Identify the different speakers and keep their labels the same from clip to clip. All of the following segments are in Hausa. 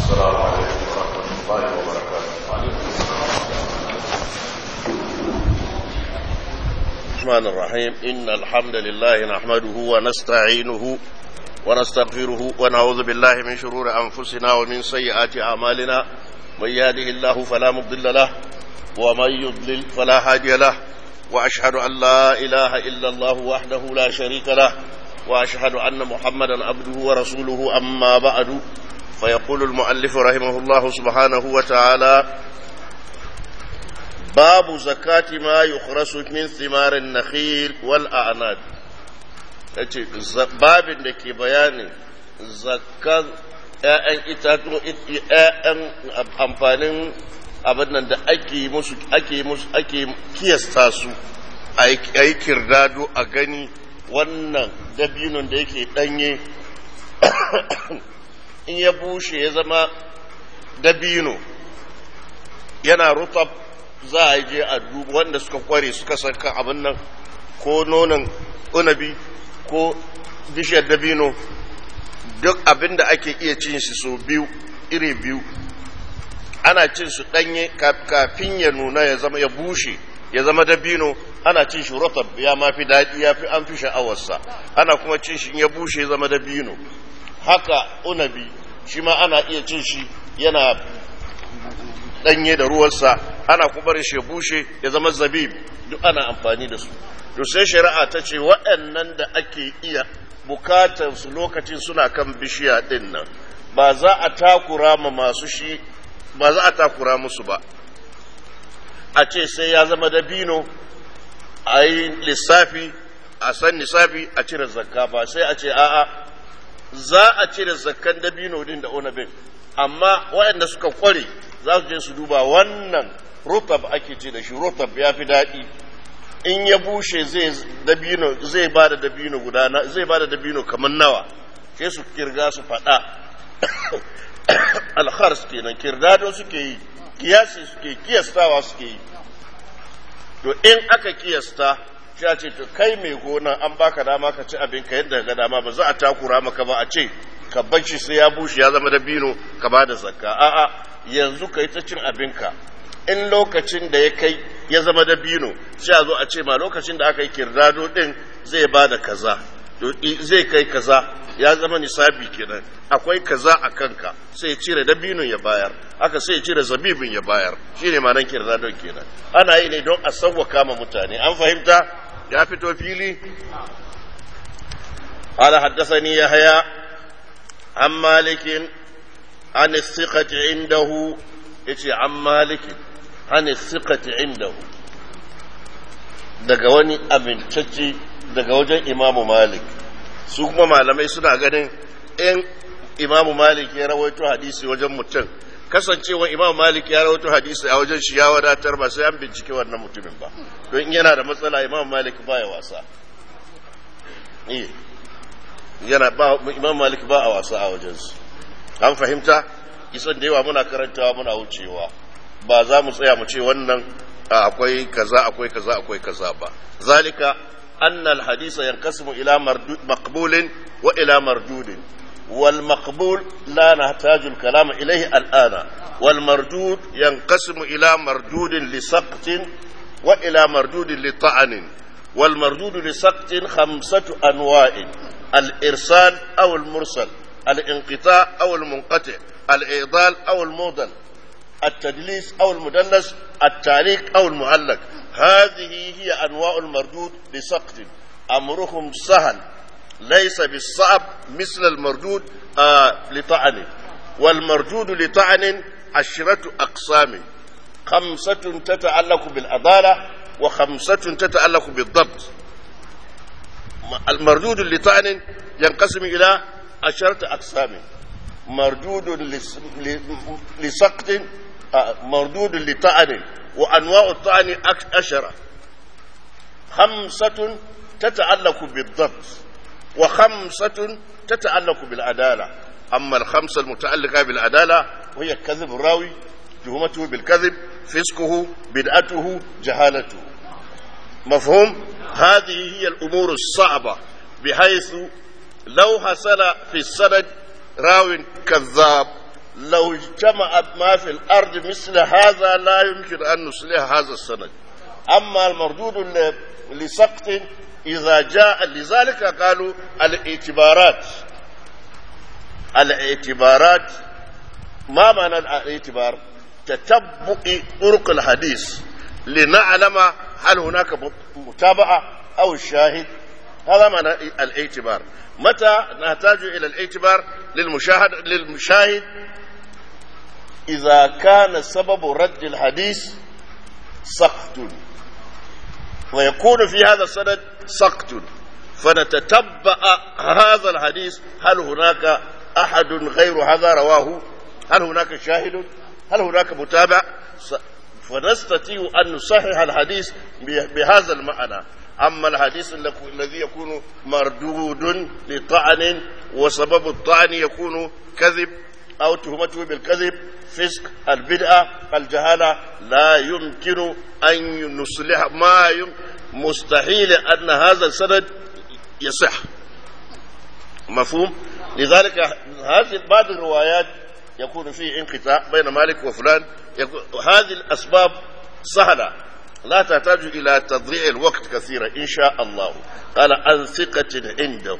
Speaker 1: السلام عليكم ورحمة الله وبركاته
Speaker 2: الرحمن الرحيم إن الحمد لله نحمده ونستعينه ونستغفره ونعوذ بالله من شرور أنفسنا ومن سيئات أعمالنا من يهده الله فلا مضل له ومن يضلل فلا هادي له وأشهد أن لا إله إلا الله وحده لا شريك له وأشهد أن محمدا عبده ورسوله أما بعد فيقول المؤلف رحمه الله سبحانه وتعالى باب زكاة ما يخرس من ثمار النخيل والأعناب babin da ke bayanin zakar ‘ya'yan itatu ‘ya'yan amfanin abin nan da ake musu ake musu ake kiyasta su a yi kirdado a gani wannan dabinon da yake ɗanye in ya bushe ya zama dabino yana rutab za a je a duba wanda suka kware suka saka abin nan ko nonon unabi ko bishiyar dabino duk abin da ake iya cin shi so biyu iri biyu ana cin su ɗanye kafin ya nuna ya zama ya bushe ya zama dabino ana cin shi rotab ya mafi daɗi ya fi an fi sha'awarsa ana kuma cin shi ya bushe ya zama dabino haka unabi shi ma ana iya cin shi yana ɗanye da ruwansa ana kuma shi ya bushe ya zama zabib duk ana amfani da su to sai shari'a ta ce waɗannan da ake iya bukatar su lokacin suna kan bishiya ɗin nan ba za a takura ma masu shi ba za a takura musu ba a ce sai ya zama dabino a yi lissafi a san lissafi a cire zakka ba sai a ce a'a za a cire zakkan dabino din da onabin amma waɗanda suka kware za su je su duba wannan rotab ake ce da shi rotab ya fi daɗi in ya bushe zai dabino zai ba da dabino guda zai ba da dabino kamar nawa sai su kirga su faɗa alhars kenan kirdado suke yi kiyasi suke kiyastawa suke yi to in aka kiyasta shi a ce to kai mai gona an baka dama ka ci abin ka yadda ga dama ba za a takura maka ba a ce ka bar shi sai ya bushe ya zama dabino ka ba da zakka a'a yanzu ka yi ta cin abinka in lokacin da ya kai ya zama dabino sai a zo a ce ma lokacin da aka yi kirdado din zai ba da kaza zai kai kaza ya zama nisabi kenan akwai kaza a kanka sai cire dabinon ya bayar haka sai cire zabibin ya bayar shine manan kirdadon kenan ana yi ne don a sauwaka ma mutane an fahimta ya fito fili قال حدثني يحيى عن مالك عن الثقة عنده يتي عن مالك عن الثقة عنده daga wani amintacce daga wajen imamu malik su kuma malamai suna ganin in imamu malik ya rawaito hadisi wajen mutum kasancewa imamu malik ya rawaito hadisi a wajen shi ya wadatar ba sai an bincike wannan mutumin ba don yana da matsala imamu malik baya wasa yana ba imamu malik ba a wasa a wajensu an fahimta isan da yawa muna karantawa muna wucewa ba za mu tsaya mu ce wannan akwai kaza akwai kaza akwai kaza ba zalika anna alhadisa yanqasimu ila maqbulin wa ila mardudin wal maqbul la nahtaju al-kalam ilayhi al-ana wal mardud yanqasimu ila mardudin li saqtin wa ila mardudin li ta'anin wal mardud li saqtin khamsatu anwa'in al-irsal aw al-mursal al-inqita' aw al-munqati' al-i'dal aw al-mudal التدليس أو المدلس التعليق أو المعلق هذه هي أنواع المردود لسقط أمرهم سهل ليس بالصعب مثل المردود آه لطعن والمردود لطعن عشرة أقسام خمسة تتعلق بالعدالة وخمسة تتعلق بالضبط المردود لطعن ينقسم إلى عشرة أقسام مردود لسقط مردود لطعن وأنواع الطعن عشرة خمسة تتعلق بالضبط وخمسة تتعلق بالعدالة أما الخمسة المتعلقة بالعدالة وهي كذب الراوي تهمته بالكذب فسقه بدعته جهالته مفهوم هذه هي الأمور الصعبة بحيث لو حصل في السند راو كذاب لو اجتمع ما في الأرض مثل هذا لا يمكن أن نصلح هذا السند أما المردود لسقط إذا جاء لذلك قالوا الاعتبارات الاعتبارات ما معنى الاعتبار تتبع طرق الحديث لنعلم هل هناك متابعة أو الشاهد هذا معنى الاعتبار متى نحتاج إلى الاعتبار للمشاهد للمشاهد إذا كان سبب رد الحديث سقط ويكون في هذا السند سقط فنتتبع هذا الحديث هل هناك أحد غير هذا رواه هل هناك شاهد هل هناك متابع فنستطيع أن نصحح الحديث بهذا المعنى أما الحديث الذي يكون مردود لطعن وسبب الطعن يكون كذب أو تهمته بالكذب فسق البدعة الجهالة لا يمكن أن نصلح ما يم مستحيل أن هذا السند يصح مفهوم لذلك هذه بعض الروايات يكون فيه انقطاع بين مالك وفلان هذه الأسباب سهلة لا تحتاج إلى تضييع الوقت كثيرا إن شاء الله قال عن ثقة عنده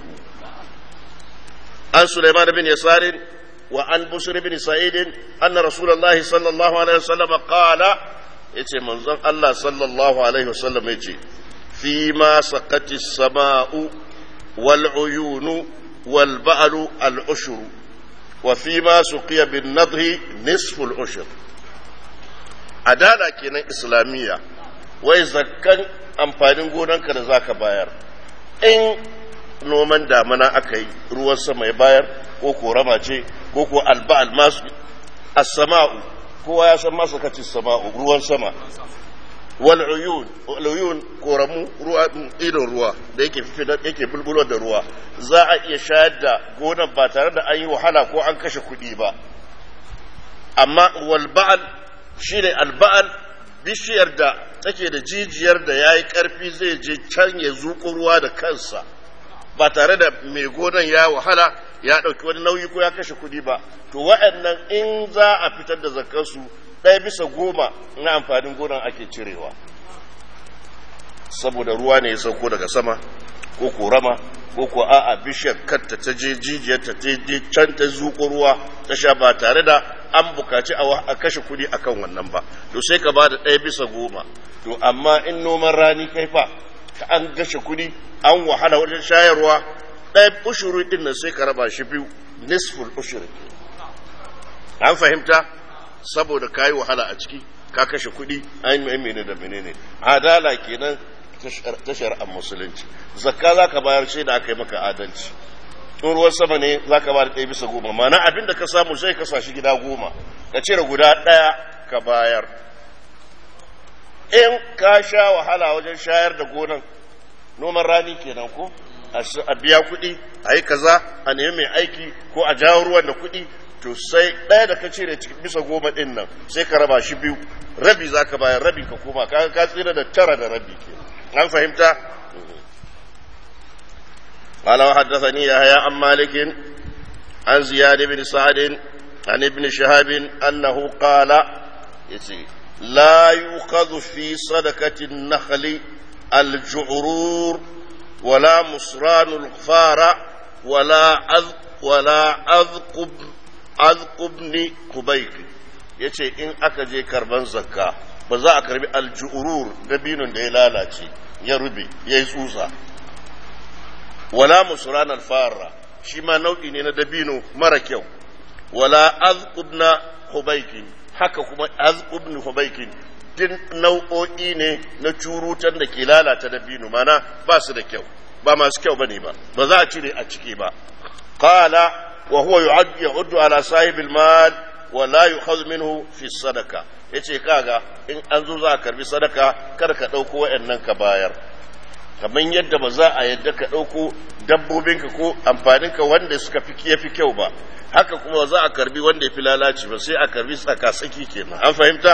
Speaker 2: عن سليمان بن يسار وعن بشر بن سعيد أن رسول الله صلى الله عليه وسلم قال يتي منظر الله صلى الله عليه وسلم يتي فيما سقت السماء والعيون والبأل العشر وفيما سقي بالنضه نصف العشر adala kenan islamiyya wai zakkan amfanin gonanka da zaka bayar in noman damana aka yi ruwan sama ya bayar ko korama ce ko ko alba'al masu as-sama'u kowa ya san masa kacin sama'u ruwan sama wal uyun wal uyun koramu ruwa idon ruwa da yake fitar yake bulbulo da ruwa za a iya shayar da gonan ba tare da an yi wahala ko an kashe kuɗi ba amma wal ba'al shine alba'al bishiyar da take da jijiyar da yayi karfi zai je can ya zuƙo ruwa da kansa ba tare da mai gonan ya wahala ya ɗauki wani nauyi ko ya kashe kuɗi ba to wa'annan in za a fitar da zakarsu ɗaya bisa goma na amfanin gonan ake cirewa saboda ruwa ne ya sauko daga sama ko korama ko ko a'a bishiyar kanta ta je jijiyar ta je can ta zuƙo ruwa ta sha ba tare da an bukaci a kashe kuɗi akan wannan ba to sai ka ba da ɗaya bisa goma to amma in noman rani kai fa ka an gashe kuɗi an wahala wajen shayarwa ɗaya ushuru ɗin nan sai ka raba shi biyu nisful ushuru an fahimta saboda ka yi wahala a ciki ka kashe kuɗi an yi mene da menene adala kenan ta shari'ar musulunci zakka za ka bayar sai da aka yi maka adalci in ruwan sama ne za ka ba da ɗaya bisa goma mana abin da ka samu sai ka shi gida goma ka cire guda ɗaya ka bayar in ka sha wahala wajen shayar da gonan noman rani kenan ko a biya kuɗi a yi kaza a nemi mai aiki ko a jawo ruwan da kuɗi to sai ɗaya da ka cire bisa goma ɗin nan sai ka raba shi biyu rabi za ka bayar rabi ka koma ka ka tsira da tara da rabi ke an fahimta قال وحدثني يحيى عن مالك عن زياد بن سعد عن ابن شهاب أنه قال لا يؤخذ في صدقة النخل الجعرور ولا مصران الغفار ولا أذ ولا أذقب أذقبني كبيك yace in aka je karban zakka ba za a karbi aljuurur dabinin da ya lalace ya rube ya yi tsutsa wala musuran alfara shi ma nau'i ne na dabino mara kyau wala azqubna hubaikin haka kuma azqubni hubaikin din nau'o'i ne na curutan da ke lalata dabino mana ba su da kyau ba masu kyau bane ba ba za a cire a ciki ba qala wa huwa yu'addu ala sahibil mal wa la yu'khadhu minhu fi sadaka yace kaga in an zo za a karbi sadaka kar ka dauko wayannan ka bayar kamar yadda ba za a yadda ka ɗauko dabbobinka ko amfaninka wanda suka fi ya fi kyau ba haka kuma za a karbi wanda ya fi lalaci ba sai a karbi tsaka-tsaki kenan an fahimta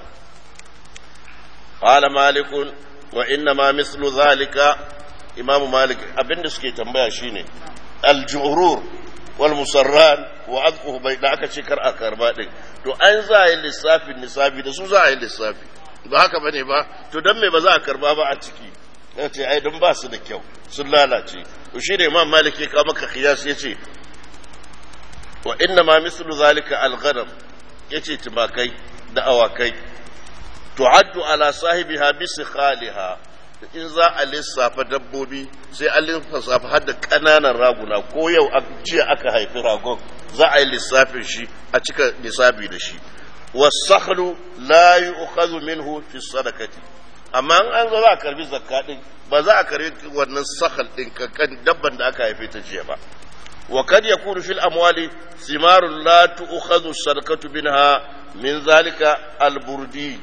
Speaker 2: qala malikun wa inna ma mislu zalika imamu malik abinda suke tambaya shine aljurur wal musarran wa azquhu bai da aka ce kar a karba din to an za a yi lissafin nisabi da su za a yi lissafi ba haka bane ba to dan me ba za a karba ba a ciki ya ce ai don ba su da kyau sun lalace to shi ne imam malik ya kawo maka qiyas yace wa inna ma mislu zalika al-ghanam yace tumakai da awakai tu'addu ala sahibiha bi sikhaliha in za a lissafa dabbobi sai an lissafa har da ƙananan raguna ko yau a jiya aka haifi ragon za a yi lissafin shi a cika lissafi da shi wasakhlu la yu'khadhu minhu fi sadaqati amma an zo za a karbi zakka din ba za a karbi wannan sakhal din kankan dabban da aka haife ta jiya ba wa kad yakunu fil amwali simarun la tu'khadhu sadaqatu minha min zalika al-burdi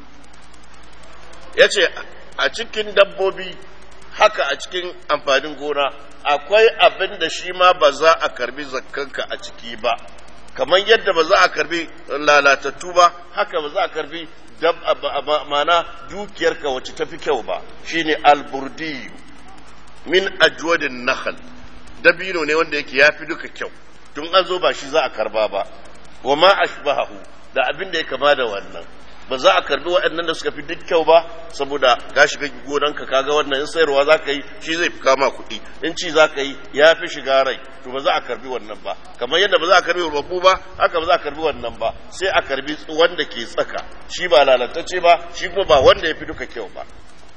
Speaker 2: yace a cikin dabbobi haka a cikin amfanin gona akwai abin da shi ma ba za a karbi zakkanka a ciki ba kamar yadda ba za a karbi lalatattu ba haka ba za a karbi mana dukiyarka wacce ta fi kyau ba shine alburdi min ajwadin nakhal dabino ne wanda yake ya fi duka kyau tun an zo ba shi za a karba ba wa ma ashbahu da abin da ya kama da wannan ba za a karbi waɗannan da suka fi duk kyau ba saboda ka shiga gonanka kaga wannan in sayarwa za ka yi shi zai fi kama kuɗi in ci za ka yi ya fi shiga rai to ba za a karbi wannan ba kamar yadda ba za a karbi rubabu ba haka ba za a karbi wannan ba sai a karbi wanda ke tsaka shi ba lalatacce ba shi kuma ba wanda ya fi duka kyau ba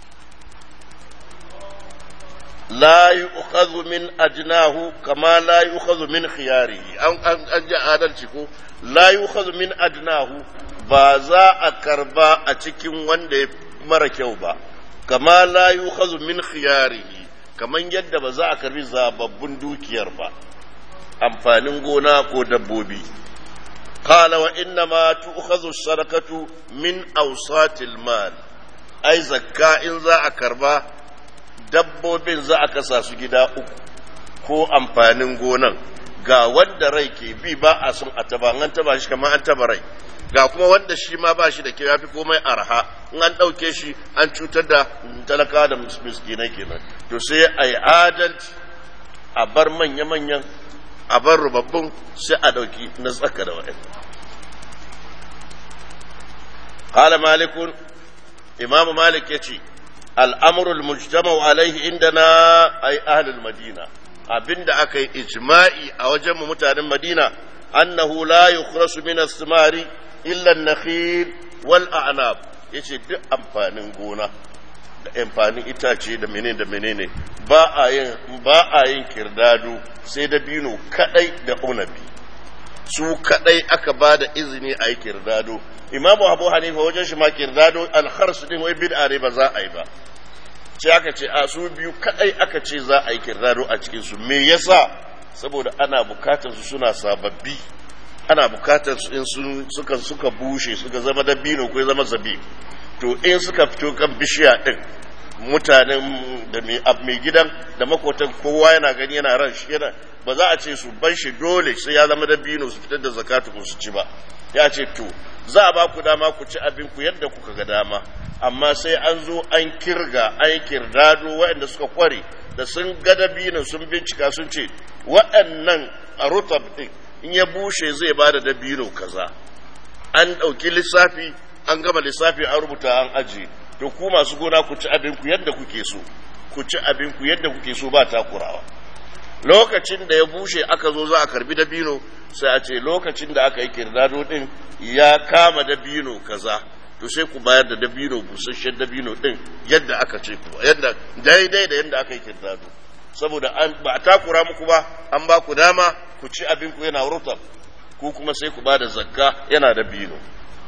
Speaker 2: la yu'khadhu min ajnahu kama la yu'khadhu min khiyarihi an an ji adalci ko la yu'khadhu min adnahu ba za a karba a cikin wanda ya mara kyau ba kama la yu'khadhu min khiyarihi kaman yadda ba za a karbi zababbun dukiyar ba amfanin gona ko dabbobi قال وإنما تؤخذ الصدقة من أوساط المال أي زكاة إن ذا أكربا dabbobin za a kasa su gida uku ko amfanin gonan ga wanda rai ke bi ba a son a taba an taba shi kamar an taba rai ga kuma wanda shi ma ba shi da ke yafi komai arha in an ɗauke shi an cutar da talaka da miskinai kenan to sai a yi adalci a bar manya-manyan a bar rubabbun sai a ɗauki na tsaka da wa'in قال مالك إمام مالك يتي الأمر المجتمع عليه عندنا أي أهل المدينة abin da aka yi ijma'i a wajen mutanen Madina annahu la yukhrasu min as-simari illa an-nakhil wal a'nab yace duk amfanin gona da amfanin itace da menene da menene ba a yin ba a yin kirdado sai da bino kadai da unabi su kadai aka ba da izini a yi kirdado imamu abu hanifa wajen shi ma kirdado alharsu din wai bid'a ne ba za a yi ba sai aka ce a su biyu kadai aka ce za a yi kirdado a cikin su me yasa saboda ana bukatar su suna sababbi ana bukatar su in sun suka suka bushe suka zama dabino ko zama zabi to in suka fito kan bishiya din mutanen da mai gidan da makotan kowa yana gani yana ran shi yana ba za a ce su ban shi dole sai ya zama dabino su fitar da zakatu su ci ba ya ce to za a ba ku dama ku ci abin ku yadda kuka ga dama amma sai an zo an kirga an kirdado waɗanda suka kware da sun ga dabino sun bincika sun ce waɗannan a rutab ɗin in ya bushe zai ba da dabino kaza an ɗauki lissafi an gama lissafi an rubuta an ajiye to ku masu gona ku ci abin ku yadda kuke so ku ci abin ku yadda kuke so ba takurawa lokacin da ya bushe aka zo za a karbi dabino sai a ce lokacin da aka yi kirdado din ya kama dabino kaza to sai ku bayar da dabino busasshen dabino din yadda aka ce ku yadda daidai da yadda aka yi kirdado saboda an ba a takura muku ba an ba ku dama ku ci abin ku yana rutab ku kuma sai ku ba da zakka yana dabino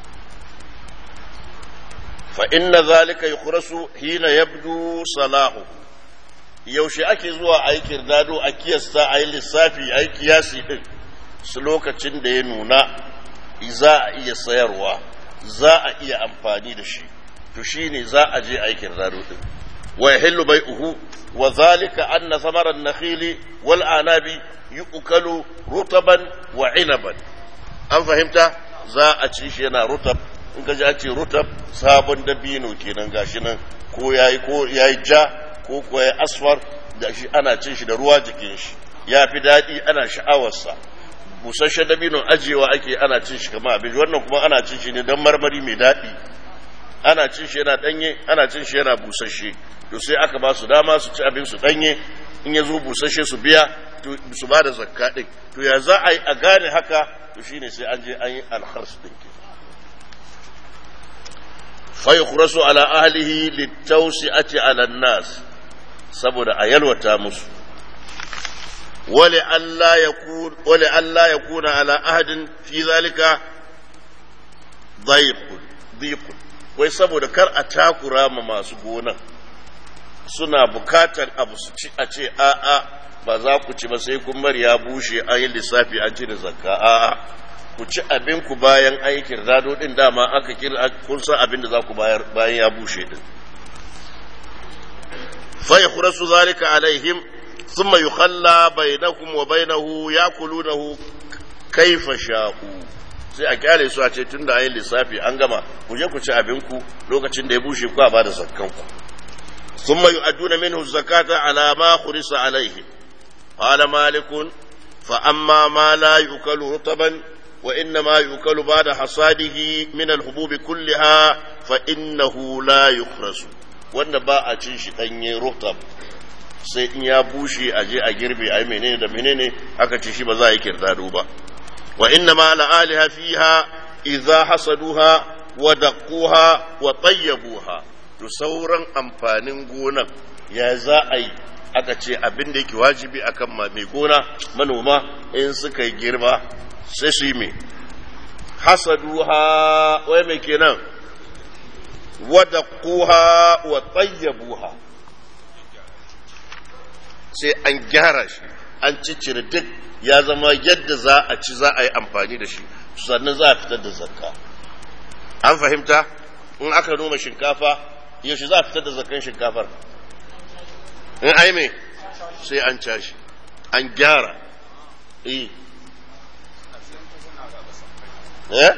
Speaker 2: fa inna zalika yukhrasu hina yabdu salahu yaushe ake zuwa a yi kirdado a kiyasta a yi lissafi a yi kiyasi ɗin su lokacin da ya nuna za a iya sayarwa za a iya amfani da shi to shi ne za a je a yi kirdado ɗin wa yahillu bai'uhu wa zalika anna samaran nakhili wal anabi yu'kalu rutaban wa inaban an fahimta za a ci shi yana rutab in ka ji an ce rutab sabon dabino kenan gashi nan ko yayi ko yayi ja ko kuwa ya asfar da shi ana cin shi da ruwa jikin shi ya fi daɗi ana sha'awarsa busasshen dabinon ajiyewa ake ana cin shi kama abinci wannan kuma ana cin shi ne don marmari mai daɗi ana cin shi yana ɗanye ana cin shi yana busasshe to sai aka ba su dama su ci abin su ɗanye in ya zo busasshe su biya su ba da zakka ɗin to ya za a yi a gane haka to shine sai an je an yi alhars ɗin ke fa yukhrasu ala ahlihi litawsi'ati ala nas saboda a yalwata musu ولئلا يكون ولئلا يكون على أحد في ذلك ضيق ضيق wai saboda kar a takura ma masu gonan suna bukatar abu su ci a ce a'a ba za ku ci ba sai kun bari ya bushe an yi lissafi an ci da zakka a'a ku ci abin ku bayan aikin rado din dama aka kira kun san abin da za ku bayar bayan ya bushe din fa yakhrasu zalika alaihim ثم يخلى بينكم وبينه ياكلونه كيف شاءوا sai a kyale su a ce tun da ayin lissafi an gama ku je ku ci abinku lokacin da ya bushe ku a ba da zakkanku sun mai aduna minhu zakata ala ma khurisa alaihi qala malikun fa amma ma la yukalu rutaban wa inna ma yukalu ba'da hasadihi min al-hububi kulliha fa innahu la yukhrasu wanda ba a cin shi danye rutab sai in ya bushe a je a girbe a menene da menene aka ci shi ba za a yi kirdado ba wa inna ma ala aliha fiha idza hasaduha wa daquha wa tayyabuha to sauran amfanin gonan ya za a yi aka ce abin da yake wajibi akan mai gona manoma in suka yi girma sai su yi me hasaduha wai mai kenan wa daquha wa tayyabuha sai an gyara shi an ciccire duk ya zama yadda za a ci za a yi amfani da shi sannan za a fitar da zakka an fahimta in aka noma shinkafa yaushe za a fitar da zakkan shinkafar in ai me sai an cashi an gyara eh eh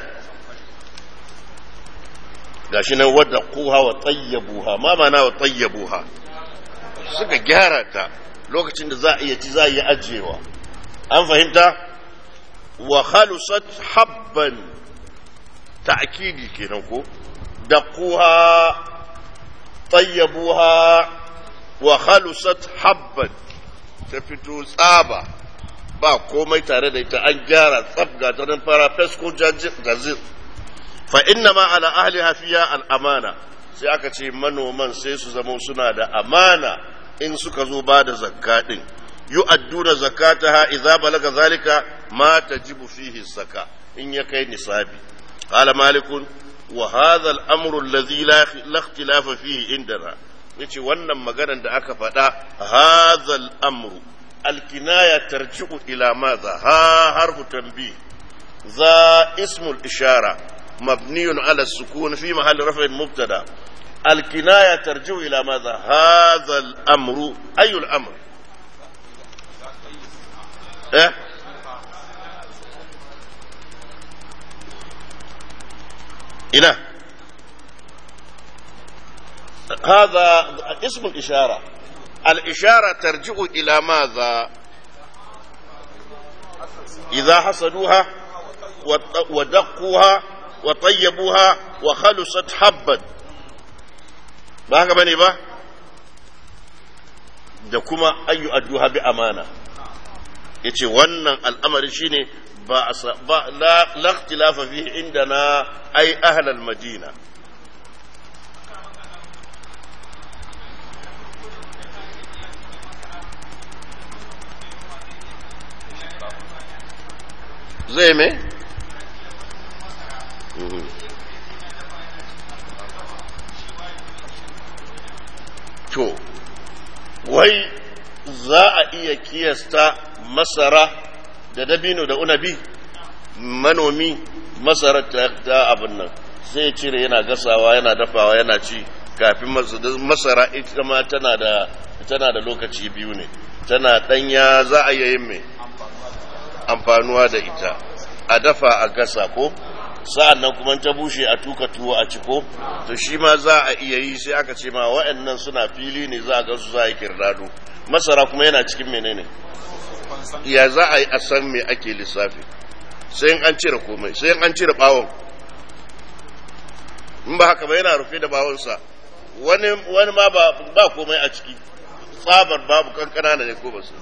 Speaker 2: gashi nan wadda kuha wa tayyabuha ma mana wa tayyabuha suka gyara ta lokacin da za a iya ci za a yi ajiyewa an fahimta wa khalusat habban ta'kidi kenan ko da kuha tayyabuha wa khalusat habban ta fito tsaba ba komai tare da ita an gyara tsabga ta nan fara fesko jazir fa inna ma ala ahliha fiya al amana sai aka ce manoman sai su zama suna da amana in suka zo ba da zakka din yu'adduna zakataha idza balaga zalika ma tajibu fihi zaka in ya kai nisabi qala malikun wa hadha al-amru alladhi la ikhtilafa fihi indana yace wannan maganar da aka faɗa hadha al-amru al-kinaya tarji'u ila madha ha harfu tanbih za ismu al-ishara مبني على السكون في محل رفع مبتدا الكناية ترجع إلى ماذا هذا الأمر أي الأمر إيه؟ إلى هذا اسم الإشارة الإشارة ترجع إلى ماذا إذا حصدوها ودقوها وطيبوها وخلصت حبا ba haka bane ba da kuma ayyu adduha bi amana yace wannan al'amari shine ba ba la ikhtilafa fihi indana ay ahl al madina zai me? to wai za a iya kiyasta masara da dabino da unabi manomi masara ta abin nan sai cire yana gasawa yana dafawa yana ci kafin masara ita ma tana da tana da lokaci biyu ne tana danya za a iya yin mai amfanuwa da ita a dafa a gasa ko sa'an nan kuma ta bushe a tuka tuwo a ciko to shi ma za a iya yi sai aka ce ma wa'annan suna fili ne za a ga su za a yi kirdado masara kuma yana cikin menene ya za a yi a san me ake lissafi sai an cire komai sai an cire bawon in ba haka ba yana rufe da bawonsa wani wani ma ba ba komai a ciki tsabar babu kankana ne ko ba su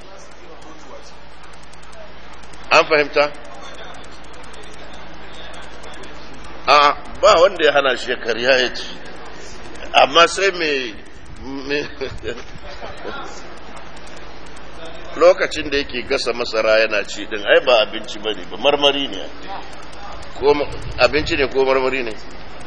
Speaker 2: an fahimta a ba wanda ya hana shi ya karya ya ci amma sai mai lokacin da yake gasa masara yana ci din ai ba abinci bane ba marmari ne ko abinci ne ko marmari ne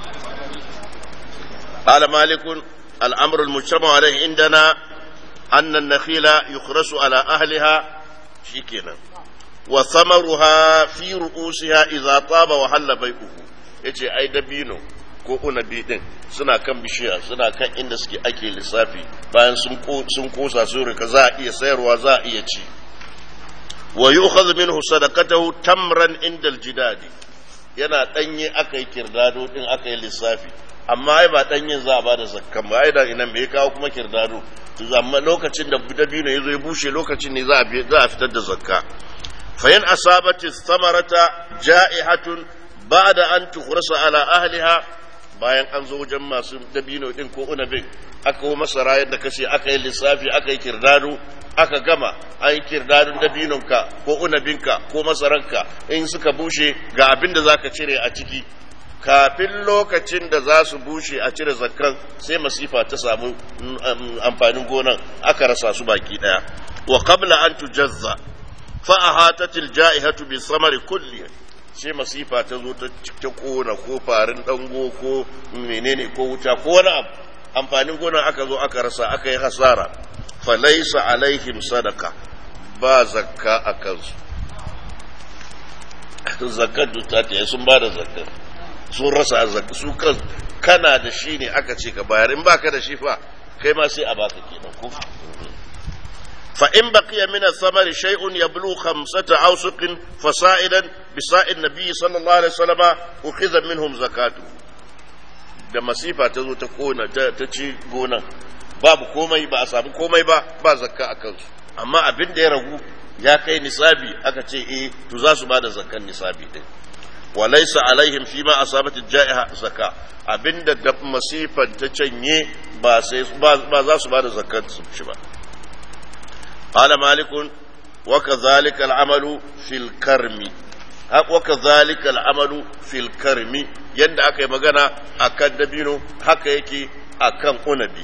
Speaker 2: قال مالك الأمر المجتمع عليه عندنا أن النخيل يخرس على أهلها شكنا وثمرها في رؤوسها إذا طاب وحل بيئه yace ai dabino ko unabi din suna kan bishiya suna kan inda suke ake lissafi bayan sun kosa sun rika za a iya sayarwa za a iya ci wa yu'khadhu minhu sadaqatahu tamran inda aljidadi yana danye aka yi kirdado din aka yi lissafi amma ai ba danyen za a bada zakkan ba ai da ina me kawo kuma kirdado to amma lokacin da dabino yazo ya bushe lokacin ne za a za a fitar da zakka fa in asabati thamarata ja'ihatun ba'da an tukhrasa ala ahliha bayan an zo wajen masu dabino din ko unabin aka yi masara yadda kace aka yi lissafi aka yi kirdado aka gama an yi kirdadun dabinonka ko unabinka ko masaranka in suka bushe ga abin da zaka cire a ciki kafin lokacin da za su bushe a cire zakkan sai masifa ta samu amfanin gonan aka rasa su baki daya wa qabla an tujazza fa ahatatil ja'ihatu bi samari kulli sai masifa ta zo ta ta kona ko farin dango ko menene ko wuta ko wani abu amfanin gonan aka zo aka rasa aka yi hasara fa laysa alaihim sadaka ba zakka a kansu zakkar ta ta sun ba da zakkar sun rasa arziki su kan kana da shi ne aka ce ka bayar in baka da shi fa kai ma sai a baka kenan ko fa in baqiya min ath-thamari shay'un yablu khamsata awsuqin fasa'idan bi sa'id nabiy sallallahu alaihi wasallama ukhidha minhum zakatu da masifa ta zo ta kona ta ci gonan babu komai ba a samu komai ba ba zakka a kansu amma abin da ya ragu ya kai nisabi aka ce eh to za su ba da zakkan nisabi din وليس عليهم فيما أصابت الجائحة زكاة abinda da masifan ta canye ba sai ba za su ba da zakat su shi ba qala malikun wa kadhalika al-amalu fil karmi wa kadhalika al-amalu fil karmi yanda aka yi magana akan dabino haka yake akan unabi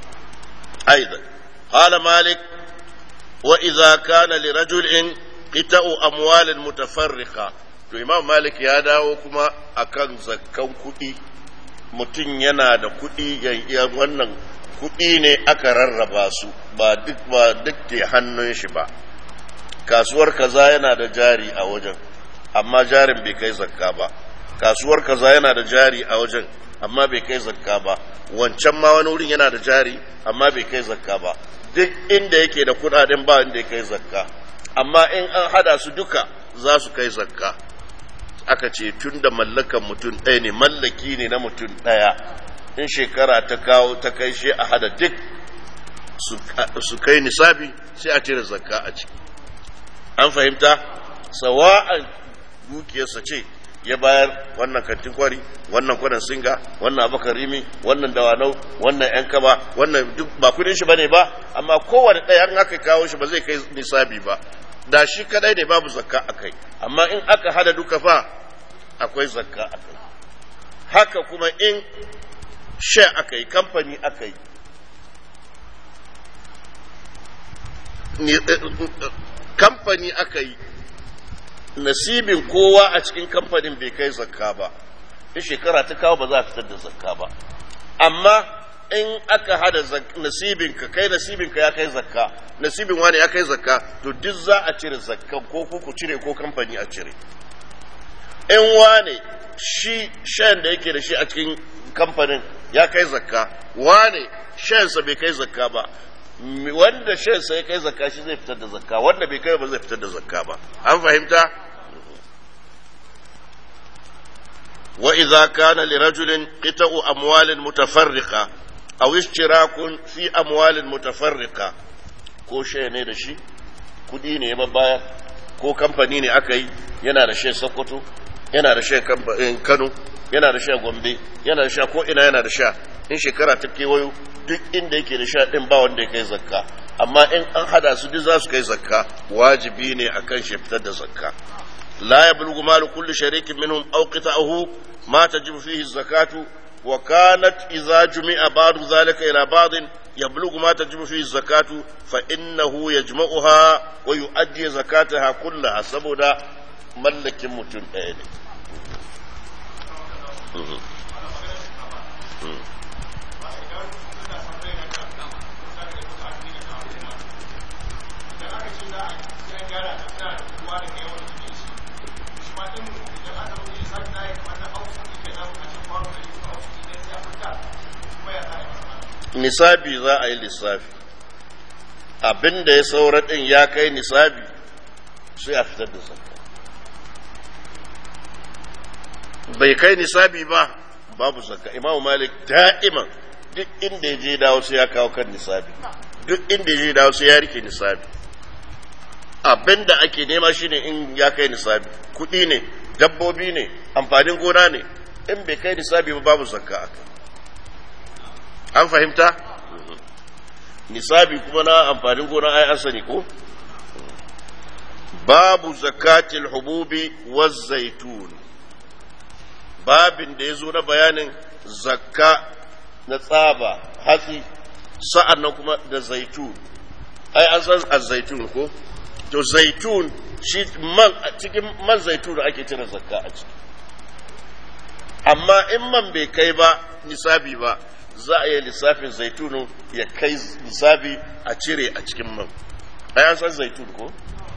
Speaker 2: aidan qala malik wa idza kana li rajulin qita'u amwalin mutafarriqa to imam malik ya dawo kuma akan zakkan kuɗi mutum yana da kuɗi ya wannan kuɗi ne aka rarraba su ba duk ba duk ke hannun shi ba kasuwar kaza yana da jari a wajen amma jarin bai kai zakka ba kasuwar kaza yana da jari a wajen amma bai kai zakka ba wancan ma wani wurin yana da jari amma bai kai zakka ba duk inda yake da kuɗaɗen ba inda ya kai zakka amma in an hada su duka za su kai zakka aka ce tun da mallakan mutum ɗaya ne mallaki ne na mutum ɗaya in shekara ta kawo ta kai shi a hada duk su kai nisabi sai a cire zakka a ciki an fahimta sawa'an dukiyarsa ce ya bayar wannan kantin kwari wannan kwanan singa wannan abakar rimi wannan dawanau wannan yan kaba wannan duk ba kudin shi bane ba amma kowane ɗaya an aka kawo shi ba zai kai nisabi ba da shi kadai ne babu zakka a kai amma in aka hada duka fa akwai zakka a kai haka kuma in she aka yi kamfani aka yi kamfani aka yi nasibin kowa a cikin kamfanin bai kai zakka ba in shekara ta kawo ba za a fitar da zakka ba amma in aka hada nasibinka kai nasibinka ya kai zakka nasibin wani ya kai zakka to duk za a cire zakka ko ku cire ko kamfani a cire in wane shi shan da yake da shi a cikin kamfanin ya kai zakka wane shansa bai kai zakka ba wanda shansa ya kai zakka shi zai fitar da zakka wanda bai kai ba zai fitar da zakka ba an fahimta وإذا كان لرجل قطع أموال متفرقة أو اشتراك في أموال متفرقة ko shaya ne da shi kudi ne ya baya ko kamfani ne aka yi yana da shi sokoto yana da shi kano yana da sha gombe yana da sha ko ina yana da sha in shekara ta kewayo duk inda yake da sha din ba wanda ya kai zakka amma in an hada su duk za su kai zakka wajibi ne akan shi fitar da zakka la yablughu malu kulli sharikin minhum aw qita'uhu ma tajibu fihi zakatu wa kanat idza jumi'a ba'du zalika ila ba'din يبلغ ما تجب فيه الزكاة فإنه يجمعها ويؤدي زكاتها كلها سبودا ملك متن أين nisabi za a yi lissafi abin da ya saura ɗin ya kai nisabi sai a fitar da zakka bai kai nisabi ba babu zakka imamu malik da'iman duk inda ya je dawo sai ya kawo kan nisabi duk inda ya je dawo sai ya rike nisabi abin da ake nema shine in ya kai nisabi kuɗi ne dabbobi ne amfanin gona ne in bai kai nisabi ba babu zakka a kai an fahimta nisabi kuma na amfanin gona ai an sani ko babu zakatil hububi wa zaitun babin da ya zo na bayanin zakka na tsaba hatsi sa'an nan kuma da zaitun ai an san zaitun ko to zaitun shi man cikin man zaitun ake cire zakka a ciki amma in man bai kai ba nisabi ba za a yi lissafin zaitunu ya kai lissafi a cire a cikin man ayan san zaitun ko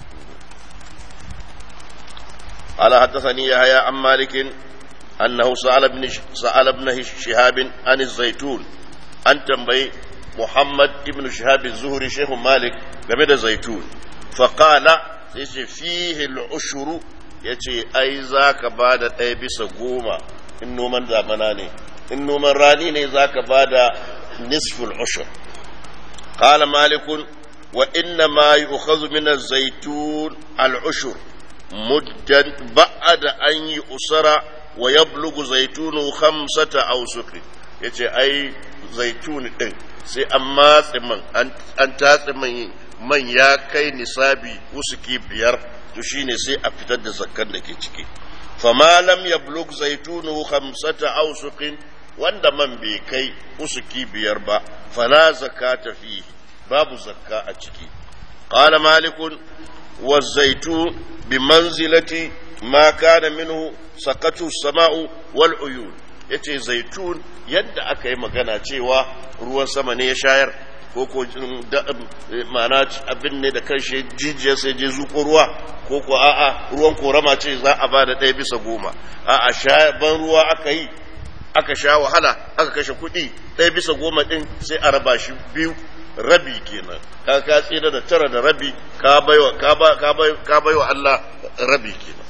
Speaker 2: ala haddathani yahya an malikin annahu sa'ala ibn sa'ala ibn shihab an zaitun an tambayi muhammad ibn shihab az-zuhri shaykh malik game da zaitun fa qala yace fihi al-ushru yace ai zaka bada ɗaya bisa goma in noman zamana ne in noman rani ne za ka ba da nisful ushur qala malikun wa inna ma yu'khadhu min az-zaytun al-ushur muddan ba'da an yi usara wa yablughu zaytunu khamsata awsuq yace ai zaitun din sai an matse man an tatse man man ya kai nisabi usuki biyar to shine sai a fitar da zakkan da ke ciki fama lam yablugh zaytunu khamsata awsuqin wanda man bai kai usuki biyar ba fala zakata fihi babu zakka a ciki qala malikun والزيتون بمنزلة ما كان منه سقط السماء والعيون yace zaitun yadda aka yi magana cewa ruwan sama ne ya shayar ko ko ma'ana abin ne da kanshi jijiyar sai je zuko ruwa ko ko a'a ruwan korama ce za a ba da ɗaya bisa goma a'a ban ruwa aka yi aka sha wahala aka kashe kuɗi ɗaya bisa goma ɗin sai a raba shi biyu rabi kenan ka ka tsira da tara da rabi ka baiwa ka ba ka bai ka baiwa Allah rabi kenan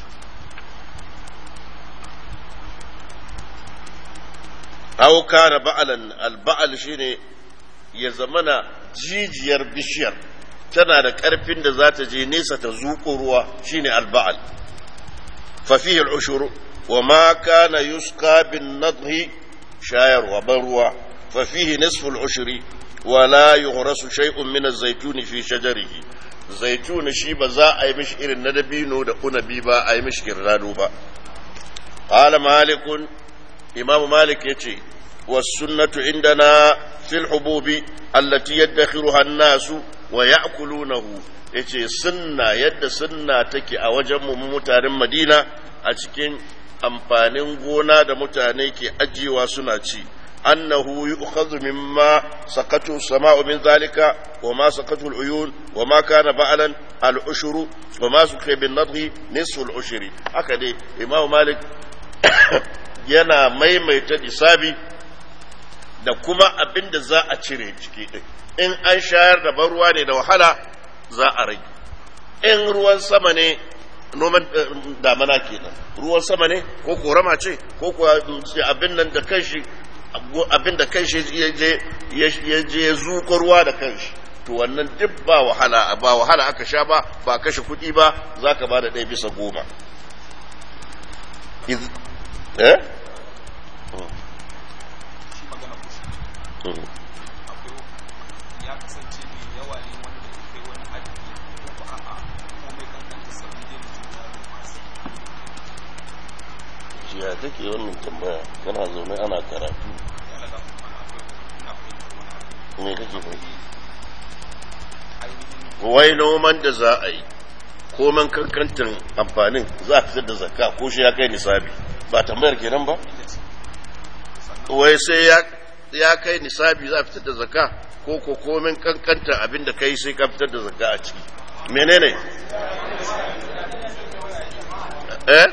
Speaker 2: aw kana ba'alan al-ba'al shine ya zamana jijiyar bishiyar tana da ƙarfin da za ta je nesa ta zuƙo ruwa shine al-ba'al fa fihi al-ushur wa ma kana yusqa bin nadhi shayarwa ban ruwa fa fihi nisfu al-ushri ولا يغرس شيء من الزيتون في شجره زيتون شي ba za a yi mishi irin na dabino da unabi ba a yi mishi kirrado ba qala malikun imam malik yace was-sunnatu indana fil hububi allati yaddakhiruha an-nas wa ya'kulunahu yace sunna yadda sunna take a wajen mu mutanen Madina a cikin amfanin gona da mutane ke ajiyewa suna ci أنه يؤخذ مما سقته السماء من ذلك وما سقته العيون وما كان بعلا العشر وما سقي بالنضغ نصف العشر هكذا إمام مالك yana maimaita nisabi da kuma abin da za a cire ciki ɗin in an shayar da ban ruwa ne da wahala za a rage in ruwan sama ne noman damana kenan ruwan sama ne ko korama ce ko abin nan da kanshi abin da kanshi ya je ya zuƙo ruwa da kanshi to wannan duk ba wahala ba wahala aka sha ba ba kashe kuɗi ba za ka ba da ɗaya bisa goma eh?
Speaker 3: ya kasance mai yawa ne wanda ya kai wani haddi ko a'a komai kankanta sabbin da juna masu
Speaker 2: ya take wannan tambaya kana zaune ana karatu
Speaker 3: yana da kuma akwai ina fahimtar wani abu
Speaker 2: me kake fahimta
Speaker 3: ainihin
Speaker 2: wai noman da za a yi koman kankantar amfanin za a fitar da zakka ko shi ya kai nisabi ba tambayar kenan ba wai sai ya ya kai nisabi za a fitar da zakka ko ko komin kankantar abin da kai sai ka fitar da zakka a ciki menene eh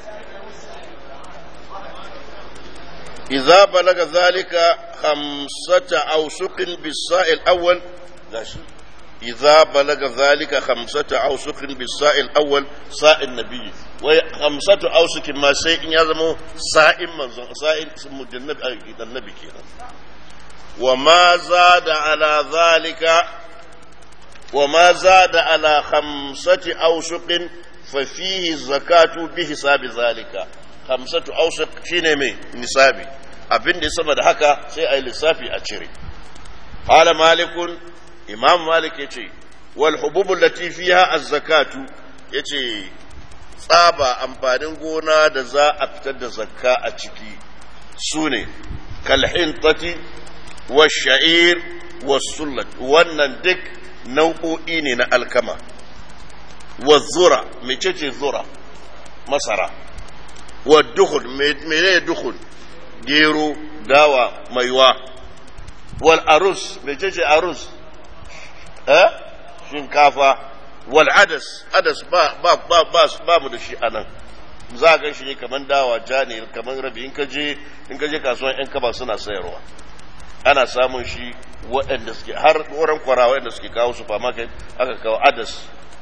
Speaker 2: idza balaga zalika khamsata awsuqin bis-sa'il awwal gashi إذا بلغ ذلك خمسة أوسق بالساء الأول ساء النبي وخمسة أوسق ما سيء يزمو ساء من ساء مجنب النبي كينا وما زاد على ذلك وما زاد على خمسة أوسق ففيه الزكاة بحساب ذلك خمسة أوسق شيني نسابي abin da ya sama da haka sai a yi lissafi a cire. Hala malikun imam malik ya ce wal hububul lati fiha az-zakatu yace tsaba amfanin gona da za a fitar da zakka a ciki sune kal hintati wash-sha'ir was-sullat wannan duk nau'o'i ne na alkama wa-zura mecece zura masara wa dukhul menene dukhul gero dawa maiwa wal arus mecece arus eh shinkafa wal adas adas ba ba ba ba, ba mu da shi anan za ga shi ne kaman dawa ja ne kaman rabi in ka je in ka je kasuwan yan kaba suna sayarwa ana samun shi waɗanda suke har wurin kwara waɗanda suke kawo supermarket aka kawo adas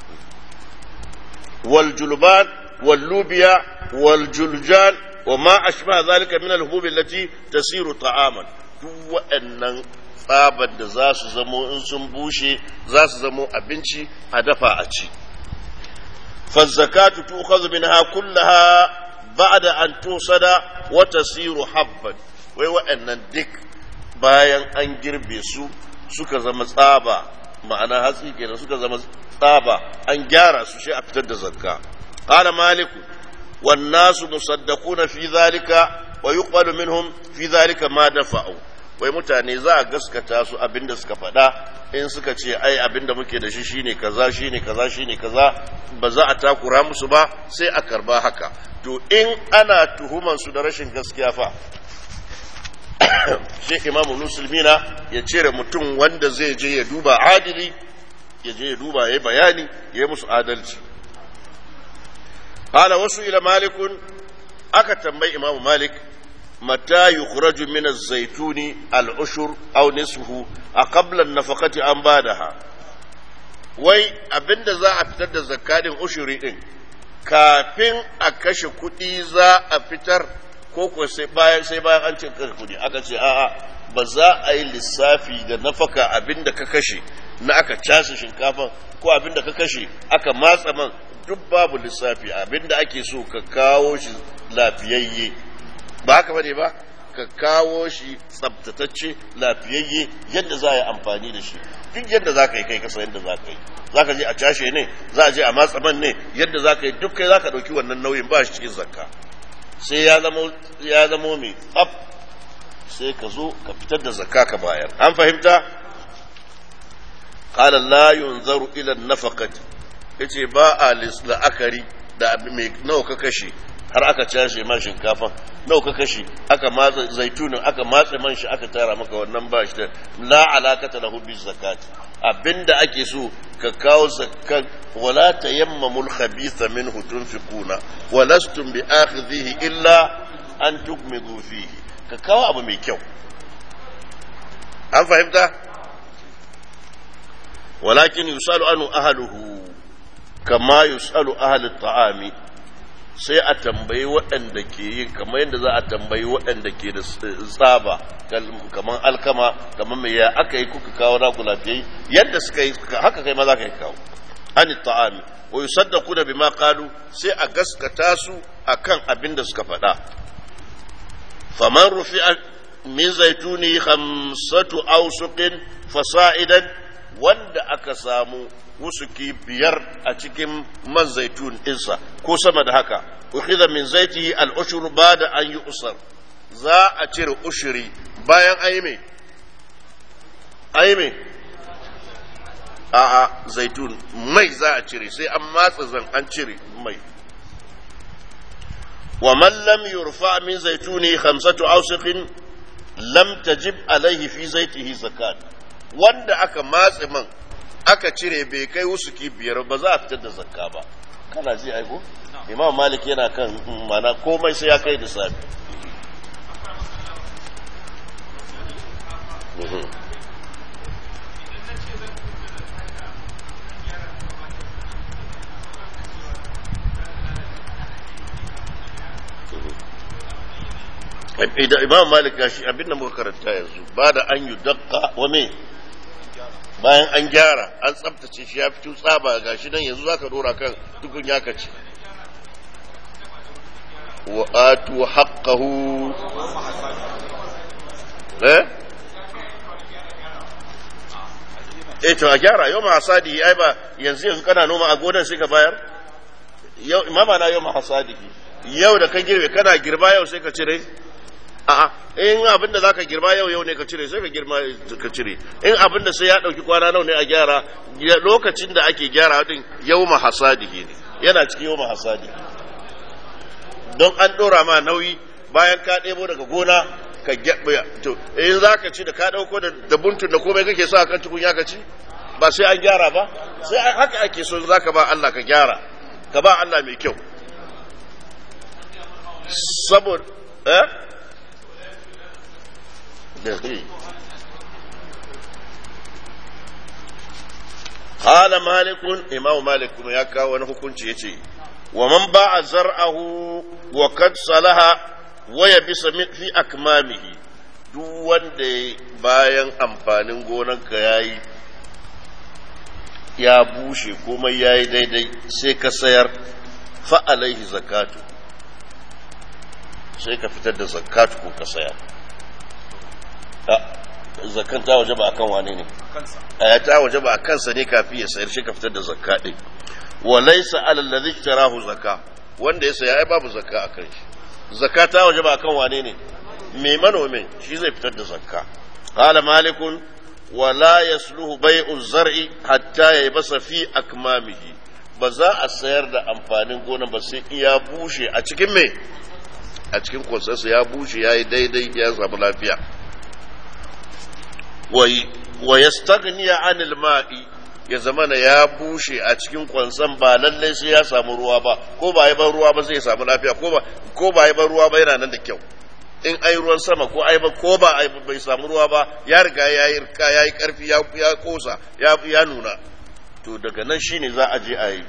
Speaker 2: wal julban wal lubiya wal juljan wa ma ashbaha zalika min al hububi allati tasiru ta'aman duk waɗannan tsabar da za su zamo in sun bushe za su zamo abinci a dafa a ci fazzakatu tukhadhu minha kullaha ba'da an tusada wa tasiru habban wai waɗannan duk bayan an girbe su suka zama tsaba ma'ana hatsi kenan suka zama tsaba an gyara su shi a fitar da zakka qala maliku wan nasu musaddaquna fi dhalika wa yuqbalu minhum fi dhalika ma dafa'u wai mutane za a gaskata su abinda suka faɗa in suka ce ai abinda muke da shi shine kaza shine kaza shine kaza ba za a takura musu ba sai a karba haka to in ana tuhuman su da rashin gaskiya fa shi imamu musulmina ya cire mutum wanda zai je ya duba adili ya je ya duba ya bayani ya yi musu adalci hala wasu ila malikun aka tambayi imamu malik متى يخرج من الزيتون العشر أو نصفه أقبل النفقة أم بعدها wai abinda za a fitar da zakarin ushuri din kafin a kashe kuɗi za a fitar ko ko sai bayan sai bayan an ce kashe kuɗi aka ce a'a ba za a yi lissafi da nafaka abinda ka kashe na aka casa shinkafa ko abinda ka kashe aka matsa man duk babu lissafi abinda ake so ka kawo shi lafiyayye ba haka bane ba ka kawo shi tsabtatacce lafiyayye yadda za a yi amfani da shi duk yadda za ka yi kai kasa yadda za ka yi za ka je a cashe ne za a je a matsa man ne yadda za ka yi duk kai za ka ɗauki wannan nauyin ba shi cikin zakka sai ya zamo ya zamo mai tsaf sai ka zo ka fitar da zakka ka bayar an fahimta qala la yunzaru ila an-nafaqati yace ba a la'akari da mai nawa ka kashe har aka cashe man shinkafa nawa ka kashe aka matsa zaitunin aka matsa man shi aka tara maka wannan ba shi da la alakata lahu bi zakati abinda ake so ka kawo zakkan wala tayammamul khabitha minhu tunfiquna wa lastum bi akhidhihi illa an tukmidu fihi ka kawo abu mai kyau an fahimta walakin yusalu anu ahluhu kama yusalu ahli ta'ami sai a tambayi waɗanda ke yin kamar yadda za a tambayi waɗanda ke da tsaba kamar alkama kamar mai ya aka yi kuka kawo naku lafiyai yadda suka yi haka kai ma za ka yi kawo an ta'ami wa yusaddaqu da bima qalu sai a gaskata su akan abin da suka faɗa faman rufi'a min zaituni khamsatu awsuqin fasa'idan wanda aka samu wusuki biyar a cikin man zaitun ɗinsa ko sama da haka ukhidha min zaitihi al-ushur ba'da an yi usar za a cire ushuri bayan ayi me ayi me a'a zaitun mai za a cire sai an matsa zan an cire mai wa man lam yurfa min zaituni khamsatu awsiqin lam tajib alaihi fi zaitihi zakat wanda aka matse man aka cire bai kai wusuki biyar ba za a fitar da zakka ba kana ji aiko imam malik yana kan mana komai sai ya kai da safi imam malik gashi abin da muka karanta yanzu ba da an yi dakka wa me bayan an gyara an tsabtace shi ya fito tsaba gashi nan yanzu zaka dora kan tukun ya kace wa atu haqqahu eh eh to a gyara yau ma hasadi ai ba yanzu yanzu kana noma a gonan sai ka bayar yau imama na yau ma hasadi yau da ka girbe kana girba yau sai ka cire a'a in abin da zaka girma yau yau ne ka cire sai ka girma ka cire in abin da sai ya dauki kwana nawa ne a gyara lokacin da ake gyara din yawma hasadihi ne yana cikin yawma hasadi don an dora ma nauyi bayan ka ɗebo daga gona ka gyabba to in zaka ci da ka dauko da buntun da komai kake so akan tukunya ka ci ba sai an gyara ba sai haka ake so zaka ba Allah ka gyara ka ba Allah mai kyau saboda eh قال مالك إمام مالك كما يكا ونحكم يتي ومن باع زرعه وقد صلح ويبس في أكمامه duk wanda bayan amfanin gonanka ya yi ya bushe komai ya yi daidai sai ka sayar fa'alaihi zakatu sai ka fitar da zakatu ko ka sayar zakan ta waje ba akan wane ne a ta waje ba a kansa ne kafin ya sayar shi ka fitar da zakka din wa laysa alal ladhi ishtarahu zakka wanda ya saya ai babu zakka akan shi zakka ta waje ba akan wane ne me manomin shi zai fitar da zakka qala malikun wa la yasluhu bai'u zar'i hatta yaybasa fi akmamihi ba za a sayar da amfanin gona ba sai iya bushe a cikin me a cikin kwansansa ya bushe ya yi daidai ya samu lafiya wa yastaghniya anil ma'i ya zamana ya bushe a cikin kwansan ba lallai sai ya samu ruwa ba ko ba yi ban ruwa ba zai samu lafiya ko ba ko ba yi ban ruwa ba yana nan da kyau in ai ruwan sama ko ai ba ko ba ai bai samu ruwa ba ya riga ya yi rika ya yi karfi ya ya kosa ya ya nuna to daga nan shine za a je a yi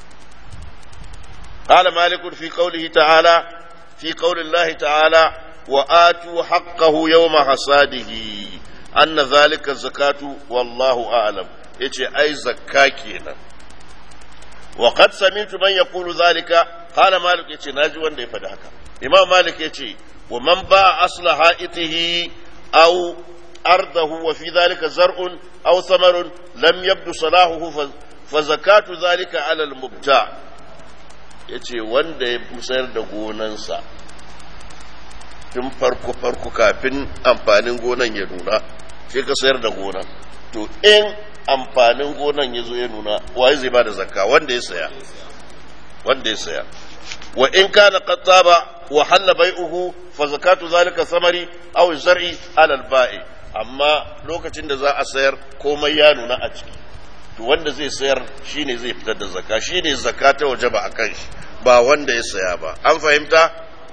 Speaker 2: قال مالك في قوله تعالى في قول الله تعالى وآتوا حقه يوم حصاده أن ذلك الزكاة والله أعلم يجي أي زكاة كينا وقد سمعت من يقول ذلك قال مالك يجي ناجي وان دي فدهك إمام مالك يجي ومن باع أصل حائطه أو أرضه وفي ذلك زرع أو ثمر لم يبدو صلاحه فزكاة ذلك على المبتاع yace wanda ya musayar da gonansa tun farko farko kafin amfanin gonan ya nuna sai ka sayar da gonan to in amfanin gonan ya zo ya nuna waye zai ba da zakka wanda ya saya wanda ya saya wa in kana qattaba wa halla bai'uhu fa zakatu zalika samari aw zar'i ala al-ba'i amma lokacin da za a sayar komai ya nuna a ciki to wanda zai sayar shine zai fitar da zakka shine zakka ta wajaba akan shi ba wanda ya saya ba an fahimta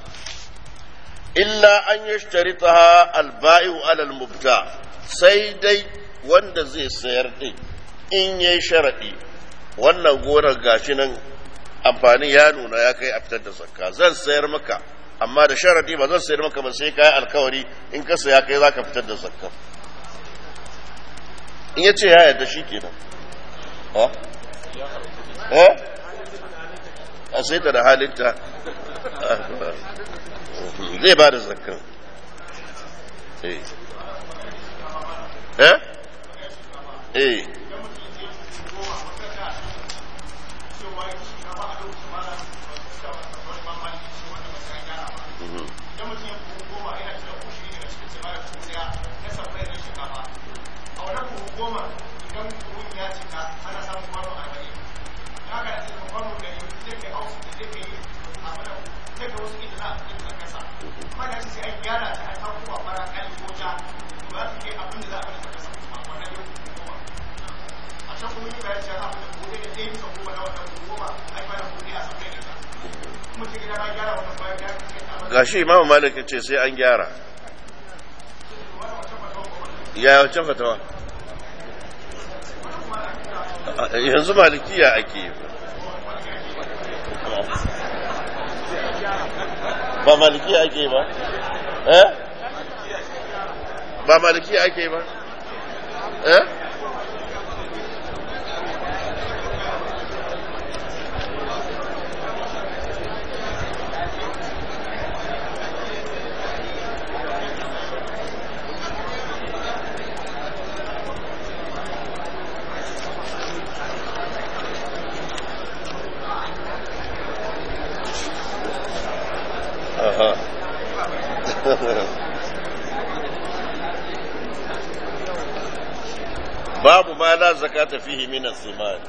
Speaker 2: illa an yashtaritaha al-ba'i'u ala al-mubta sai dai wanda zai sayar din in yayi sharadi wannan gonar gashi nan amfani ya nuna ya kai a fitar da zakka zan sayar maka amma da sharadi ba zan sayar maka ba sai kai alkawari in ka saya kai zaka fitar da zakka in yace ya yarda shi kenan ha eh a sai ta da halinta zai ba da zakka eh eh eh gashi imamu malik ce sai an gyara ya wacce fatawa yanzu malikiya ake yi ba malikiya ake ba eh ba malikiya ake ba eh Aha. babu ma la zakata fihi min as-siman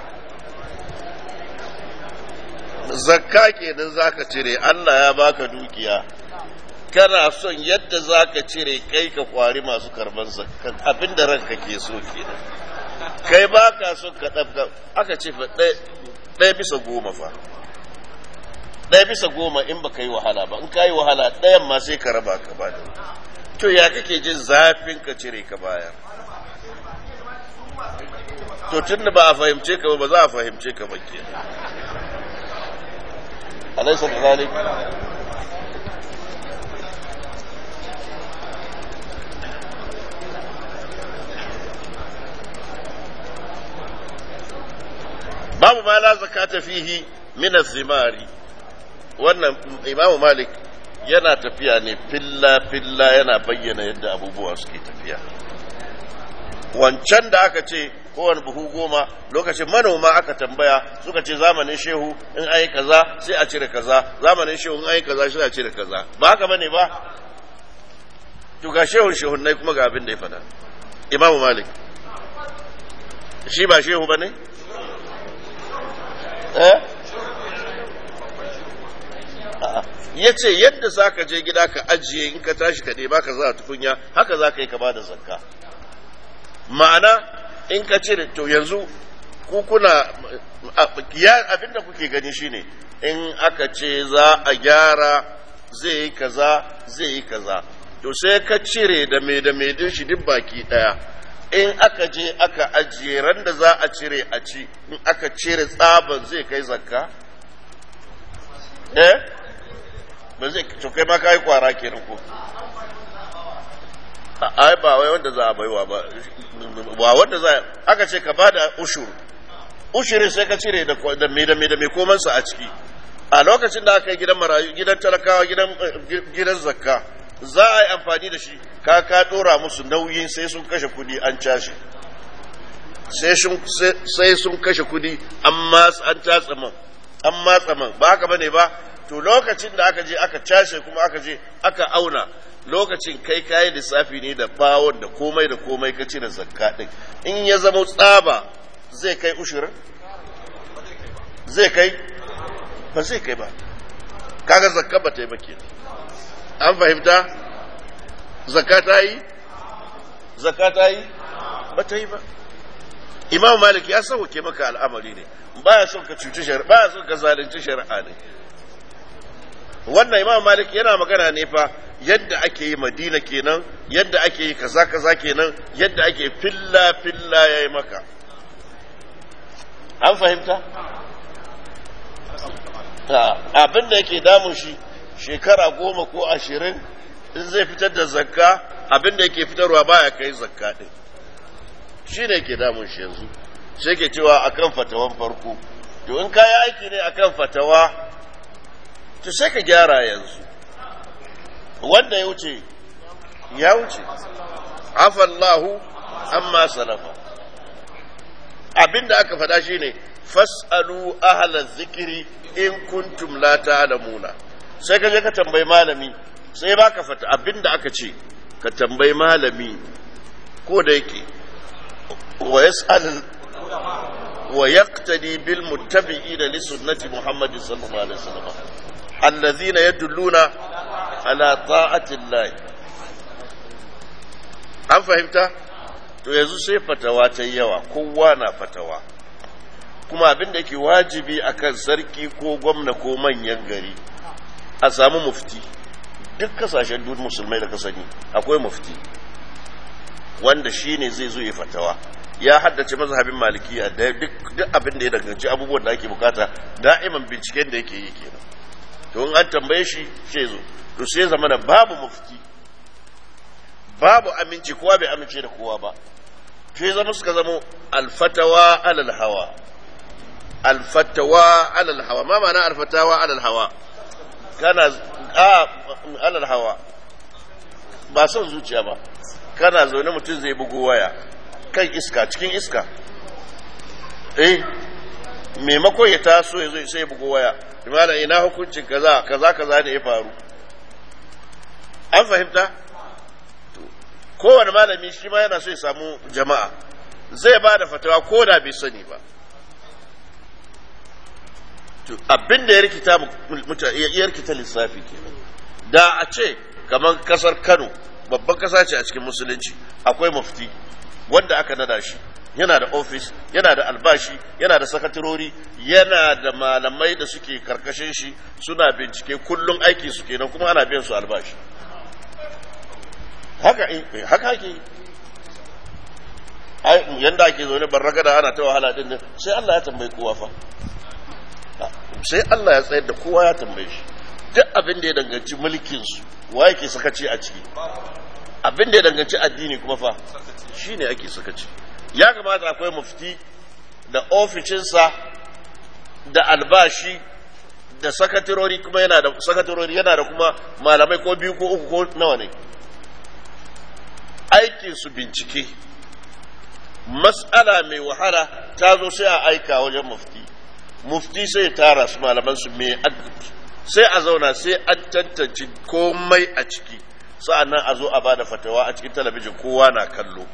Speaker 2: zakka kenan zaka cire Allah ya baka dukiya kana son yadda zaka cire kai ka kwari masu karban zakka abinda ranka ke so kenan kai baka son ka dabga aka ce fa ɗaya bisa goma fa ɗaya bisa goma in baka yi wahala ba in ka yi wahala ɗayan ma sai ka raba ka ba to ya kake jin zafin ka cire ka baya to tun da ba a fahimce ka ba ba za a fahimce ka ba ke alaisa da zalik babu ma la zakata fihi min az-zimari wannan imamu malik yana tafiya ne filla-filla yana bayyana yadda abubuwa suke tafiya wancan da aka ce kowane buhu goma lokacin manoma aka tambaya suka ce zamanin shehu in ayi kaza sai a cire kaza zamanin shehu in ayi kaza sai a cire kaza ba haka bane ba to ga shehun shehun nai kuma ga abin da ya faɗa imamu malik shi ba shehu bane eh ya ce yadda za ka je gida ka ajiye in ka tashi ka ɗeba ka za a tukunya haka za ka yi ka ba da zakka ma'ana in ka cire to yanzu ku kuna abinda kuke gani shine in aka ce za a gyara zai yi kaza zai yi kaza to sai ka cire da mai da mai din shi duk baki ɗaya in aka je aka ajiye ran da za a cire a ci in aka cire tsaban zai kai zakka eh ba zai to kai ma kai kwara kenan ko ai ba wai wanda za a baiwa ba ba wanda za aka ce ka bada ushur ushurin sai ka cire da da me da me da me koman sa a ciki a lokacin da aka yi gidan marayu gidan talakawa gidan gidan zakka za a yi amfani da shi ka ka dora musu nauyin sai sun kashe kudi an cashe sai sun kashe kudi amma an tatsa man an matsa man ba haka bane ba to lokacin da aka je aka cashe kuma aka je aka auna lokacin kai kayi lissafi ne da bawon da komai da komai ka cire zakka din in ya zama tsaba zai kai ushirin zai kai ba zai kai ba kaga zakka ba ta yi ba ke an fahimta zakka ta yi zakka ta yi ba ta yi ba imam malik ya sauke maka al'amari ne baya son ka cuci shari'a baya son ka zalunci shari'a ne wannan imam malik yana magana ne fa yadda ake yi madina kenan yadda ake yi kaza kaza kenan yadda ake filla filla ya yi maka an fahimta abin da yake damun shi shekara goma ko ashirin in zai fitar da zakka abin da yake fitarwa baya kai zakka ɗin shi ne ke damun shi yanzu sai ke cewa akan fatawan farko to in kayi aiki ne akan fatawa to sai ka gyara yanzu wanda ya wuce ya wuce afallahu amma salafa abinda aka faɗa shine fas'alu ahla zikiri in kuntum la ta'lamuna sai ka je ka tambayi malami sai baka fata abinda aka ce ka tambayi malami ko da yake wa yas'al wa yaqtadi bil muttabi'ina li sunnati muhammadin sallallahu alaihi wasallam alladhina yadulluna ala ta'ati Allah an fahimta to yanzu sai fatawa ta yawa kowa na fatawa kuma abin da ke wajibi akan sarki ko gwamna ko manyan gari a samu mufti duk kasashen duk musulmai da kasani akwai mufti wanda shi ne zai zo ya fatawa ya haddace mazhabin malikiya da duk abin da ya danganci abubuwan da ake bukata da'iman binciken da yake yi kenan to in an tambaye shi shi zo to sai zama da babu mufti babu aminci kowa bai amince da kowa ba sai zama suka zama alfatawa alal hawa alfatawa alal hawa ma ma'ana alfatawa alal hawa kana a alal hawa ba son zuciya ba kana zaune mutum zai bugu waya kan iska cikin iska eh maimakon ya taso ya zo sai ya bugu waya imana ina hukuncin kaza kaza kaza ne ya faru an fahimta kowane malami shi ma yana so ya samu jama'a zai ba da fatawa ko da bai sani ba abin da ya rikita ya rikita lissafi ke da a ce kamar kasar kano babban kasa ce a cikin musulunci akwai mufti wanda aka nada shi yana da ofis yana da albashi yana da sakatarori yana da malamai da suke karkashin shi suna bincike kullum aiki su kenan kuma ana biyan su albashi haka haka ake yanda ake zaune barragada ana ta wahala din sai Allah ya tambayi kowa fa sai Allah ya tsayar da kowa ya tambaye shi duk abin da ya danganci mulkin su wa yake sakaci a ciki abin da ya danganci addini kuma fa shine ake sakaci ya kamata akwai mufti da ofishinsa da albashi da sakatarori kuma yana da sakatarori yana da kuma malamai ko biyu ko uku ko nawa ne aikin su bincike mas'ala mai wahala ta zo sai a aika wajen mufti mufti sai tara su malaman su mai sai a zauna sai an tantance komai a ciki sa'annan a zo a bada fatawa a cikin talabijin kowa na kallo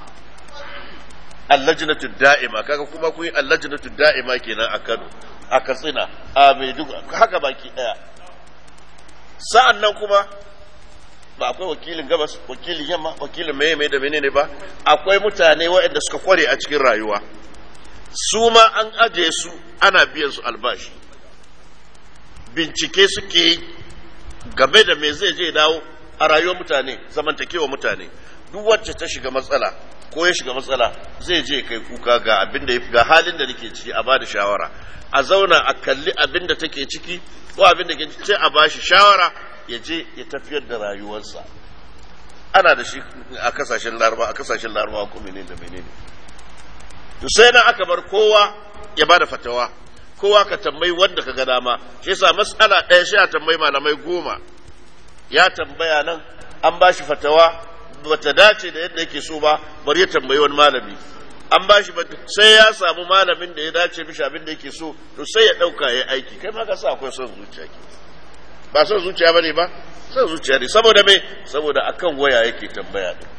Speaker 2: allajnatu da'ima kaga kuma kun yi allajnatu da'ima kenan a Kano a Katsina a Maiduguri haka baki daya sa'annan kuma ba akwai wakilin gabas wakilin yamma wakilin meye mai da menene ba akwai mutane waɗanda suka kware a cikin rayuwa su ma an aje su ana biyan su albashi bincike suke yi game da me zai je dawo a rayuwar mutane zamantakewa mutane duk wacce ta shiga matsala ko ya shiga matsala zai je kai kuka ga abin da ga halin da nake ciki a bada shawara a zauna a kalli abin da take ciki ko abin da ke ce a bashi shawara ya je ya tafiyar da rayuwarsa ana da shi a kasashen laraba a kasashen laraba ko menene da menene to sai nan aka bar kowa ya bada fatawa kowa ka tambayi wanda ka ga dama shi yasa mas'ala ɗaya sai a tambayi malamai goma ya tambaya nan an ba shi fatawa bata dace da yadda yake so ba bari ya tambayi wani malami an ba shi sai ya samu malamin da ya dace mishi abin da yake so to sai ya ɗauka ya aiki kai ma ka sa akwai son zuciya ke ba son zuciya bane ba son zuciya ne saboda me saboda akan waya yake tambaya din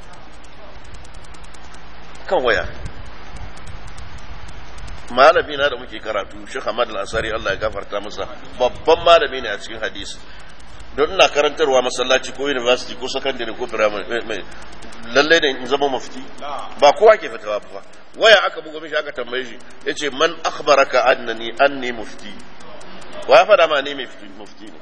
Speaker 2: kan waya malami na da muke karatu shi Hamad al-Asari Allah ya gafarta masa babban malami ne a cikin hadisi don ina karantarwa masallaci ko university ko secondary ko primary lalle ne in zama mufti ba kowa ke fatawa ba waya aka buga mishi aka tambaye shi yace man akhbaraka annani anni mufti wa ya fada ma ni mufti ne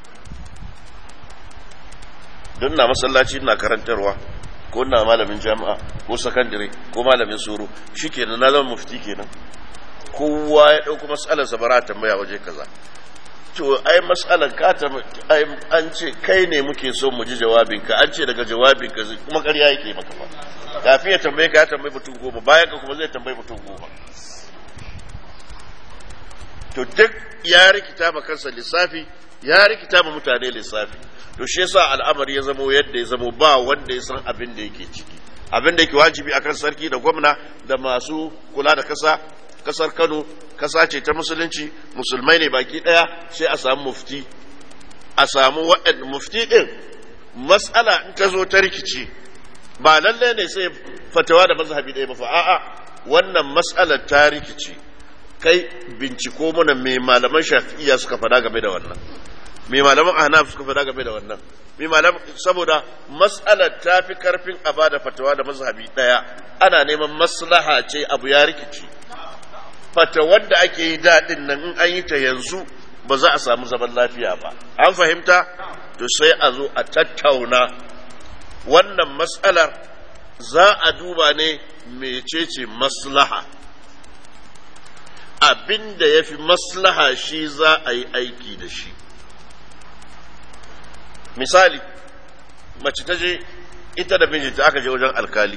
Speaker 2: don na masallaci ina karantarwa ko ina malamin jami'a ko secondary ko malamin suru shikenan na zama mufti kenan kowa ya dauko mas'alar sa bara tambaya waje kaza to ai matsalar ka ta ai an ce kai ne muke so mu ji jawabinka an ce daga jawabinka zai- kuma ƙarya yake maka fa kafin ya tambaye ka ya tambayi mutum goma bayan ka kuma zai tambayi mutum goma to duk ya rikita ma kansa lissafi ya rikita ma mutane lissafi to shi yasa al'amari ya zamo yadda ya zamo ba wanda ya san abin da yake ciki abin da yake wajibi akan sarki da gwamna da masu kula da kasa kasar Kano kasa ce ta musulunci musulmai ne baki daya sai a samu mufti a samu wa'ad mufti din mas'ala in ta zo ta rikici ba lalle ne sai fatawa da mazhabi ɗaya ba fa a'a wannan mas'alar ta rikici kai binciko mana me malaman shafi'iyya suka faɗa game da wannan me malaman ahnaf suka faɗa game da wannan me malaman saboda mas'alar ta fi karfin a bada fatawa da mazhabi ɗaya ana neman maslaha ce abu ya rikici fatawar da ake yi daɗin nan in an yi ta yanzu ba za a samu zaman lafiya ba an fahimta to sai a zo a tattauna wannan matsalar za a duba ne mecece maslaha abin da ya fi maslaha shi za a yi aiki da shi misali mace ta je ita da mijinta aka je wajen alkali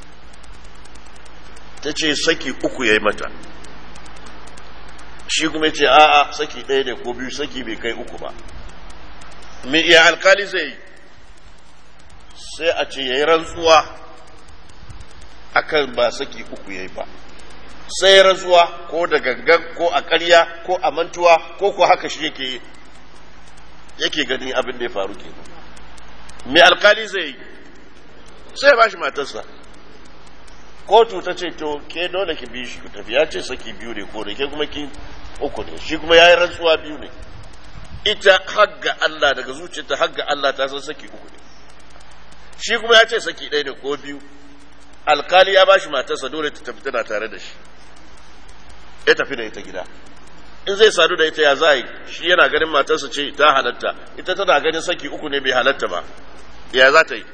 Speaker 2: ta ce saki uku ya yi mata shi kuma ce a'a saki ɗaya ne ko biyu saki bai kai uku ba me iya alkali zai yi sai a ce ya yi rantsuwa akan ba saki uku ya yi ba sai rantsuwa ko da gangan ko a ƙarya ko a mantuwa ko ko haka shi yake yake gani abin da ya faru ke me alkali zai yi sai ba shi matarsa kotu ta ce to ke dole ki bi shi ku tafi ya ce saki biyu ne ko da ke kuma ki uku ne shi kuma ya yi rantsuwa biyu ne ita hagga Allah daga zuciyarta hagga Allah ta san saki uku ne shi kuma ya ce saki ɗaya ne ko biyu alkali ya bashi matarsa dole ta tafi tana tare da shi ya tafi da ita gida in zai sadu da ita ya za yi shi yana ganin matarsa ce ta halatta ita tana ganin saki uku ne bai halatta ba ya za ta yi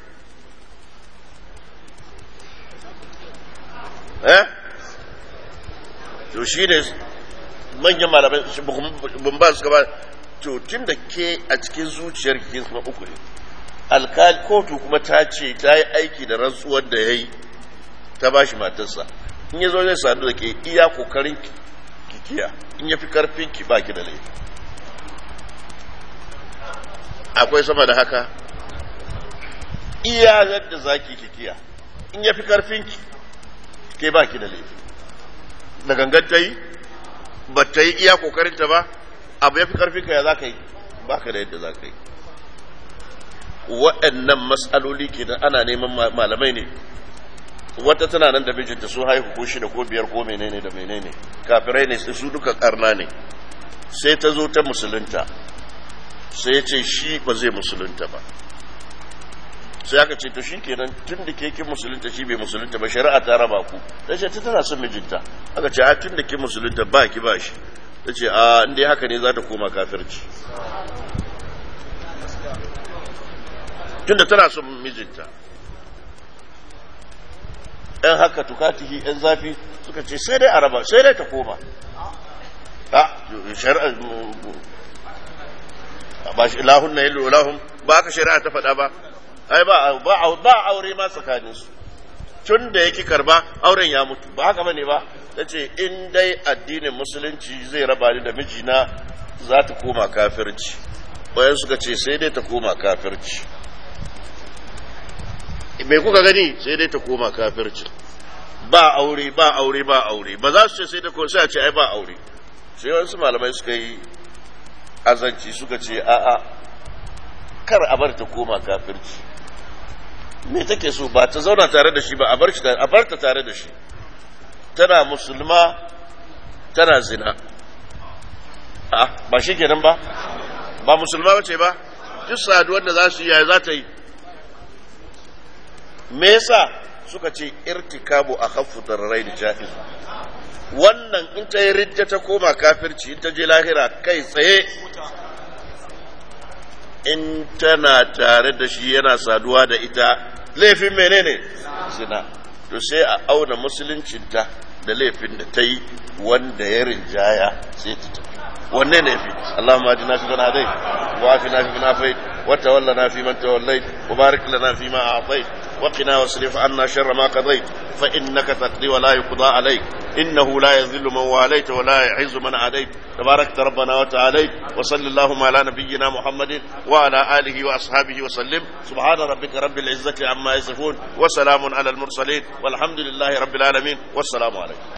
Speaker 2: eh to shi ne manyan malamai bin ba su gaba to tun da ke a cikin zuciyar ke kuma uku ne alkali kotu kuma ta ce ta yi aiki da rantsuwar da ya yi ta ba shi matarsa in ya zo zai sadu da ke iya kokarin kikiya in ya fi karfin ki ba ki da laifi akwai sama da haka iya yadda za ki kikiya in ya fi karfin ki ke ba ki da laifi da gangan ta yi ba ta yi iya kokarinta ba abu ya fi karfin ka ya za ka yi ba ka da yadda za ka yi waɗannan matsaloli ke da ana neman malamai ne wata tana nan da mijinta su haihu ko shida ko biyar ko menene da menene kafirai ne su duka karna ne sai ta zo ta musulunta sai ya ce shi ba zai musulunta ba sai aka ce to shi kenan tun da ke kin musulunta shi bai musulunta ba shari'a ta raba ku ta ce ta tana son mijinta aka ce a tun da kin musulunta ba ki ba shi ta ce a inda haka ne za ta koma kafirci tun da tana son mijinta ‘yan haka tukatihi ‘yan zafi suka ce sai dai a raba sai dai ta koma shari'a ba shi lahun na yi lahun ba aka shari'a ta faɗa ba ai ba ba aure ma tsakanin su tun da yake karba auren ya mutu ba haka bane ba ta ce in dai addinin musulunci zai raba ni da mijina za ta koma kafirci bayan suka ce sai dai ta koma kafirci mai kuka gani sai dai ta koma kafirci ba aure ba aure ba aure ba za su ce sai da sai a ce ai ba aure sai wasu malamai suka yi azanci suka ce a'a kar a bar ta koma kafirci me take so ba ta zauna tare da shi ba a bar shi a bar ta tare da shi tana musulma tana zina a ba shi kenan ba ba musulma bace ba duk saduwar da za su yi yaya za ta yi me yasa suka ce irtikabu a khaffu darrai da ja'iz wannan in ta yi ridda ta koma kafirci in ta je lahira kai tsaye in tana tare da shi yana saduwa da ita laifin menene zina to sai a auna musuluncinta da laifin da ta yi wanda ya rinjaya sai ta tafi wanne ne fi Allahumma ajina fi man hadait wa afina fi man afait wa tawallana fi man tawallait wa barik lana fi ma a'tait wa qina wasrif anna sharra ma qadait fa innaka taqdi wa la yuqda alayk innahu la yadhillu man walayt wa la yu'izzu man adait تبارك ربنا وتعالى وصلى اللهم على نبينا محمد وعلى آله وأصحابه وسلم سبحان ربك رب العزة عما يصفون وسلام على المرسلين والحمد لله رب العالمين والسلام عليكم